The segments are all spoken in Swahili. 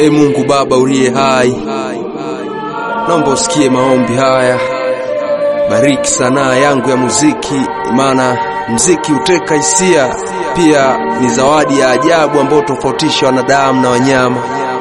E Mungu Baba uliye hai, naomba usikie maombi haya, bariki sanaa yangu ya muziki, maana muziki huteka hisia, pia ni zawadi ya ajabu ambayo tofautisha wanadamu na wanyama.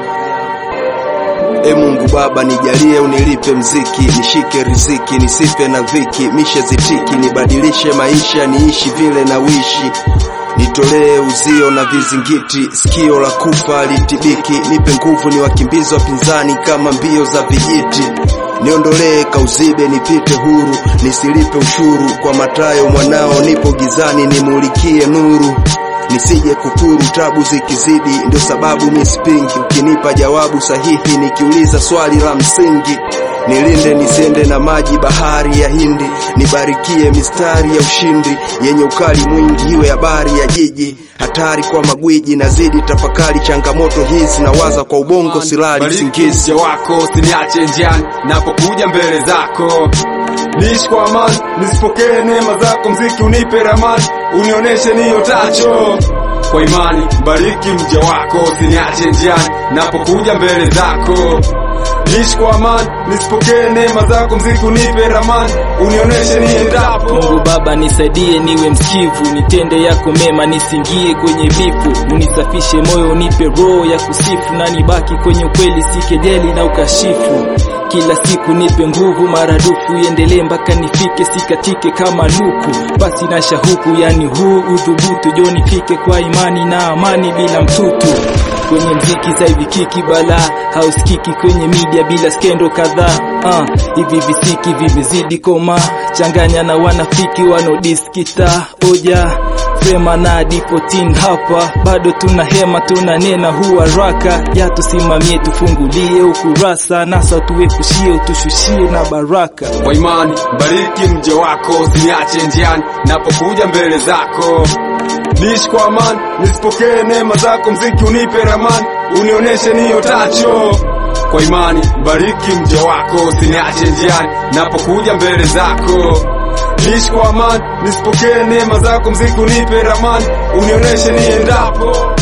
E Mungu Baba, nijalie unilipe mziki, nishike riziki, nisife na dhiki, mishe zitiki, nibadilishe maisha, niishi vile na wishi nitolee uzio na vizingiti, sikio la kufa litibiki, nipe nguvu, ni wakimbizi wapinzani kama mbio za vijiti, niondolee kauzibe, nipite huru, nisilipe ushuru kwa matayo mwanao, nipo gizani, nimulikie nuru nisije kufuru, tabu zikizidi, ndio sababu misipingi. Ukinipa jawabu sahihi, nikiuliza swali la msingi, nilinde nisiende na maji bahari ya Hindi, nibarikie mistari ya ushindi yenye ukali mwingi, iwe habari ya jiji, hatari kwa magwiji, nazidi tafakari changamoto hizi, nawaza kwa ubongo, silali singizi. Bariki wako usiniache njiani napokuja mbele zako, niishi kwa amani, nisipokee neema zako, mziki unipe ramani, unioneshe niotacho kwa imani. Bariki mja wako usiniache njiani napokuja mbele zako, niishi kwa amani, nisipokee neema zako, mziki unipe ramani, unioneshe niendapo. Mungu Baba nisaidie niwe msikivu, nitende yako mema, nisingie kwenye vifu, unisafishe moyo, unipe roho ya kusifu, na nibaki kwenye ukweli, si kejeli na ukashifu. Kila siku nipe nguvu maradufu, iendelee mpaka nifike, sikatike kama luku, basi na shahuku, yani huu udhubutu, jo nifike kwa imani na amani bila mtutu kwenye mziki saivi kiki bala hausikiki kwenye media bila skendo kadhaa uh, hivi visiki vimezidi koma changanya na wanafiki wanodiskita oja sema na D14 hapa bado tuna hema tuna nena hu haraka ya tusimamie tufungulie ukurasa nasa tuepushie utushushie na baraka kwa imani bariki mja wako usiniache njiani napokuja mbele zako niishi kwa amani nisipokee neema zako mziki unipe ramani unioneshe niotacho kwa imani bariki mja wako usiniache njiani napokuja mbele zako niishi kwa amani nisipokee neema zako mziki unipe ramani unioneshe niendapo